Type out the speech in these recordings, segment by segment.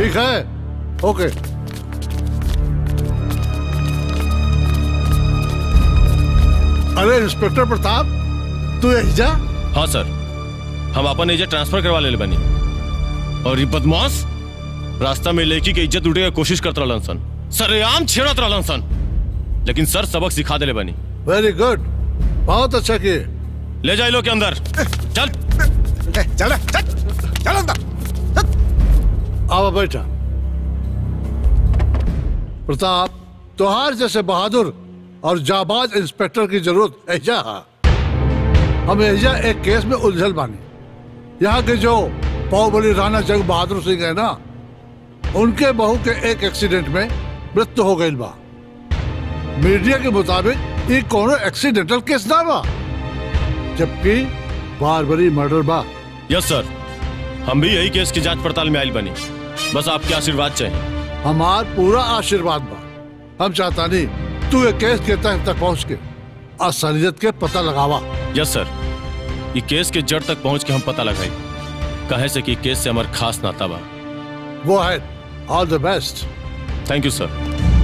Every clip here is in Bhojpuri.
ठीक है ओके अरे इंस्पेक्टर प्रताप तू यही जा हाँ सर हम अपन एजेंट ट्रांसफर करवा ले बनी और ये बदमाश रास्ता में लड़की की इज्जत लूटे की कोशिश करत रहलन सन सरेआम छेड़त रहलन सन लेकिन सर सबक सिखा देले बनी वेरी गुड बहुत अच्छा किए ले जाए लो के अंदर चल चल चल अंदर आओ बैठा प्रताप तोहार जैसे बहादुर और जाबाज इंस्पेक्टर की जरूरत ऐजा है हम ऐजा एक केस में उलझल बानी यहाँ के जो बाहुबली राणा जंग बहादुर सिंह है ना उनके बहू के एक एक्सीडेंट में मृत्यु हो गई बा मीडिया के मुताबिक ये कोनो एक्सीडेंटल केस ना बा जबकि बारबरी मर्डर बा यस सर हम भी यही केस की जांच पड़ताल में आयल बनी बस आपके आशीर्वाद चाहिए हमार पूरा आशीर्वाद बा हम चाहता नहीं तू ये केस के तह तक पहुंच के असलियत के पता लगावा यस सर ये केस के जड़ तक पहुंच के हम पता लगाई कहे से कि केस से हमार खास नाता बा वो है all the best thank you sir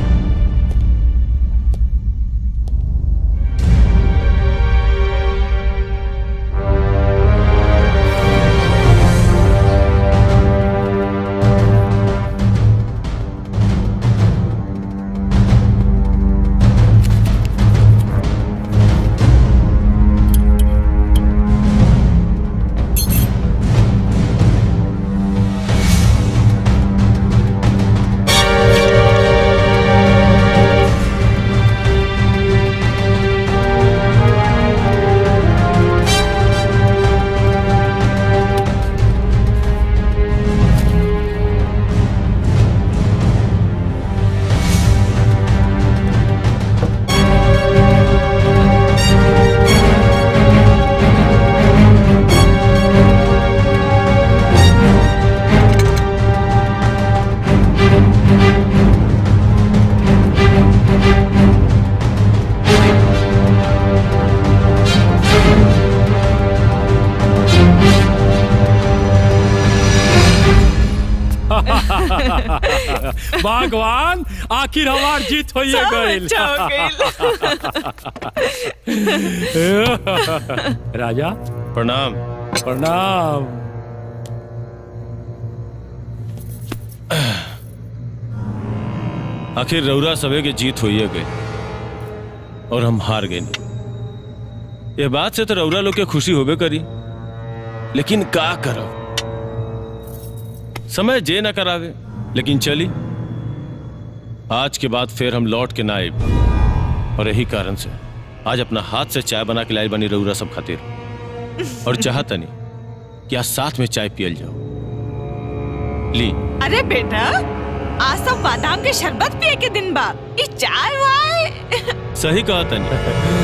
भगवान आखिर हमार जीत हो सब गईल अच्छा हो राजा प्रणाम प्रणाम आखिर रौरा सवे के जीत होइए गई और हम हार गए ये बात से तो रौरा लोग के खुशी होबे करी लेकिन का करब समय जे ना करावे लेकिन चली आज के बाद फिर हम लौट के ना आए और यही कारण से आज अपना हाथ से चाय बना के लाई बनी रौरा सब खातिर और चाहतनी कि आज साथ में चाय पियल जाओ ली अरे बेटा आज सब बादाम के शरबत पिए के दिन बा ई चाय वाय सही कहा तनी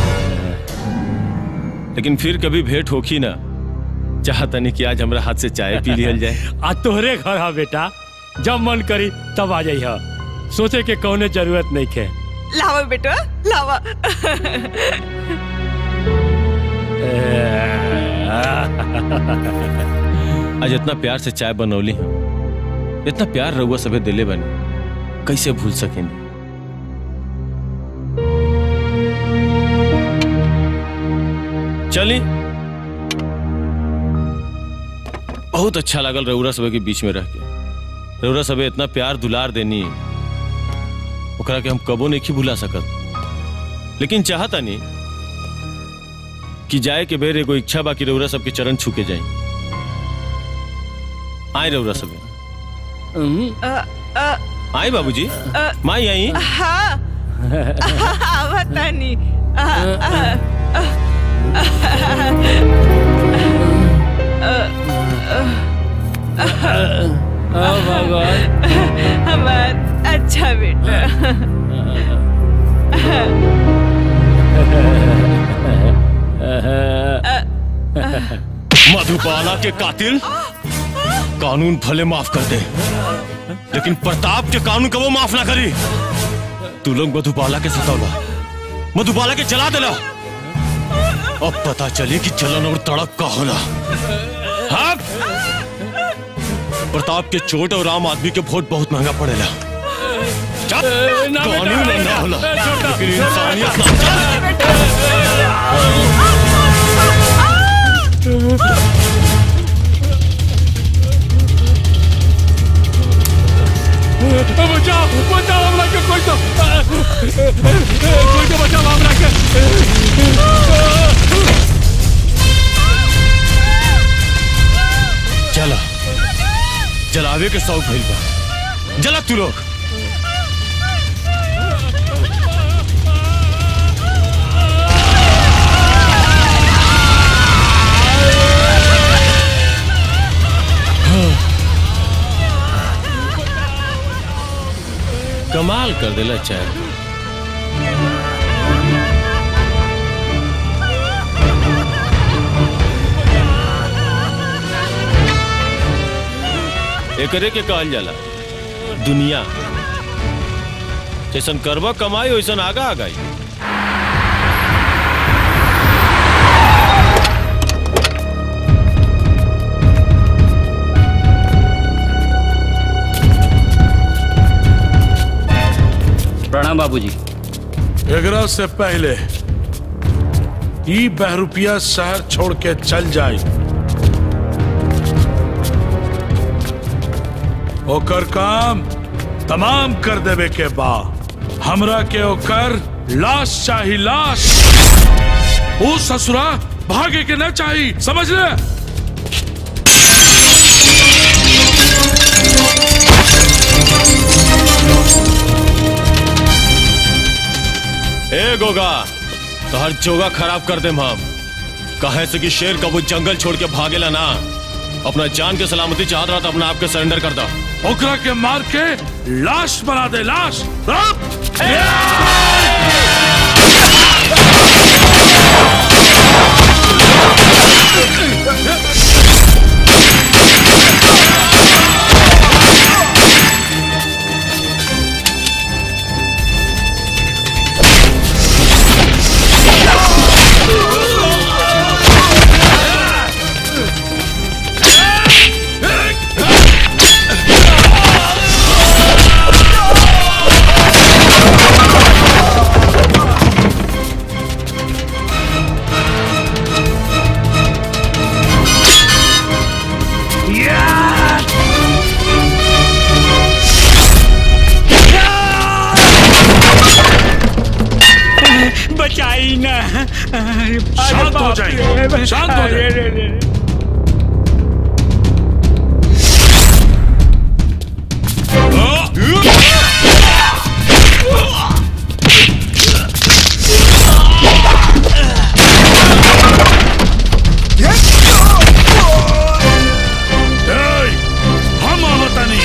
लेकिन फिर कभी भेंट होखी ना चाहतनी कि आज हमरा हाथ से चाय पी लियल जाए आ तोहरे घर हा बेटा जब मन करी तब आ जाइह सोचे के कौने जरूरत नहीं खे लावा बेटा लावा आज इतना प्यार से चाय बनौली हम इतना प्यार रहुआ सभे दिले बनी कैसे भूल सकेंगे चली बहुत अच्छा लगल रउरा सभे के बीच में रह के रउरा सभे इतना प्यार दुलार देनी ओकरा के हम कबो नहीं भुला सकत लेकिन चाहता नहीं कि जाए के बेर एगो इच्छा बाकी रउरा सबके चरण छू के जाए आए रउरा सबे अ, अ, आए बाबूजी अ, माई आई हाँ बता नहीं अ, अ, अ, भगवान हमार अच्छा बेटा मधुबाला के कातिल कानून भले माफ कर दे लेकिन प्रताप के कानून कबो माफ ना करी तू लोग मधुबाला के सतौला मधुबाला के जला देला अब पता चली कि जलन और तड़प का होला हाँ प्रताप के चोट और आम आदमी के वोट बहुत महंगा पड़ेला चल, ना बेटा, कानून बेटा, ना होला ए, छोटा, लेकिन इंसानियत ना बचाओ बचाओ हमरा के कोई तो कोई तो बचाओ हमरा के चला जलावे के शौक भइल बा जला तू लोग कमाल कर देला चाय एकरे के कहल जाला दुनिया जैसन करबा कमाई वैसन आगा आगाई प्रणाम बाबूजी एकरा से पहले ई बहरूपिया शहर छोड़ के चल जाए ओकर काम तमाम कर देवे के बा हमरा के ओकर लाश चाही लाश ओ ससुरा भागे के न चाही समझ ले ए गोगा तो हर जोगा खराब कर दे हम कहे से कि शेर का वो जंगल छोड़ के भागेला ना अपना जान के सलामती चाहत रहा तो अपना आप के सरेंडर कर दो ओकरा के मार के लाश बना दे लाश हाँ? बचाई ना अरे शांत हो बाप जाइए, रे। शांत हो अरे जाइए। रे रे रे। Hey! हम आवतानी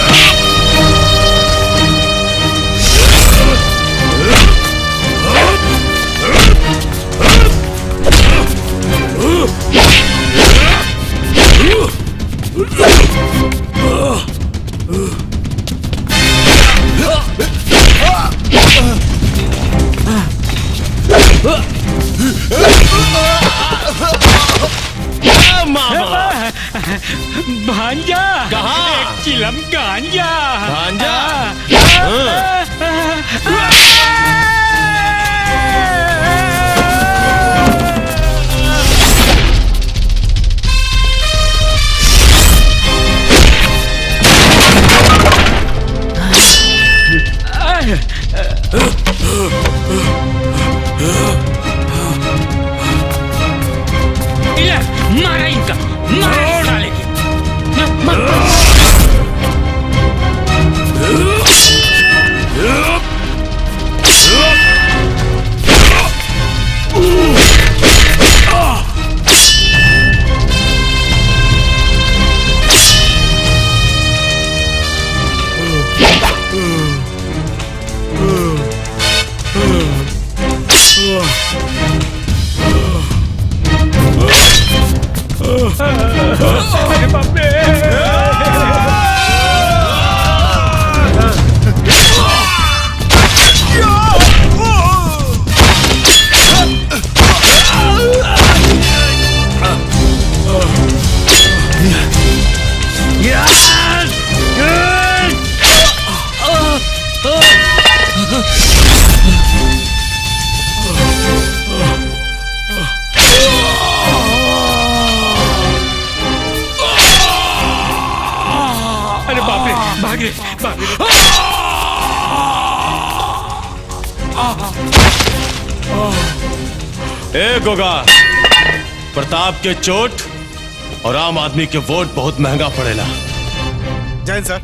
ए, मामा भांजा कहाँ? एक चिलम गांजा भांजा? इला, मारा इनका मारा डालेगी Up! अरे बाप रे भागे भागे ए गोगा प्रताप के चोट और आम आदमी के वोट बहुत महंगा पड़ेला जय हिंद सर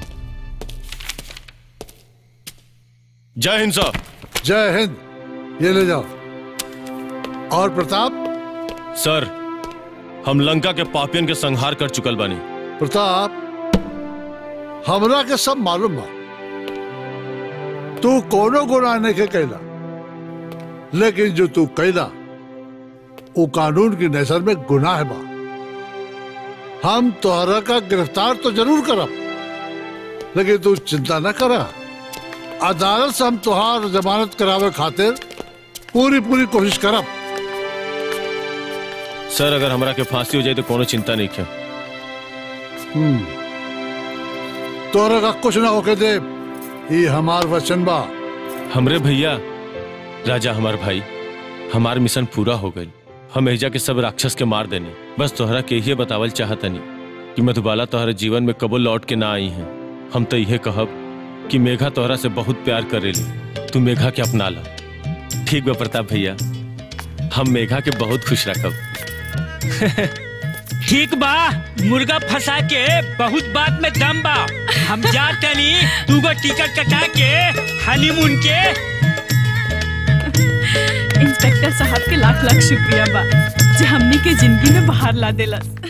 जय हिंद सर जय हिंद ये ले जाओ और प्रताप सर हम लंका के पापियन के संहार कर चुकल बानी प्रताप हमरा के सब मालूम बा तू कोनो गुनाह नहीं के कैला लेकिन जो तू कैला वो कानून की नजर में गुनाह बा हम तोहरा का गिरफ्तार तो जरूर करब लेकिन तू चिंता न करा अदालत से हम तुहार जमानत करावे खातिर पूरी पूरी कोशिश करब सर अगर हमरा के फांसी हो जाए तो कोनो चिंता नहीं है तोहरा का कुछ ना होके दे ये हमार वचन बा हमरे भैया राजा हमार भाई हमार मिशन पूरा हो गई हम एजा के सब राक्षस के मार देने बस तोहरा के ये बतावल चाहतनी कि मधुबाला तोहरे जीवन में कबो लौट के ना आई हैं हम तो यह कहब कि मेघा तोहरा से बहुत प्यार करेली तू मेघा के अपना ला ठीक बा प्रताप भैया हम मेघा के बहुत खुश रखब ठीक बा मुर्गा फंसा के बहुत बात में दम बा हम जा तनी तू गो टिकट कटा के हनीमून के इंस्पेक्टर साहब के लाख लाख शुक्रिया बा जे हमनी के जिंदगी में बाहर ला देलस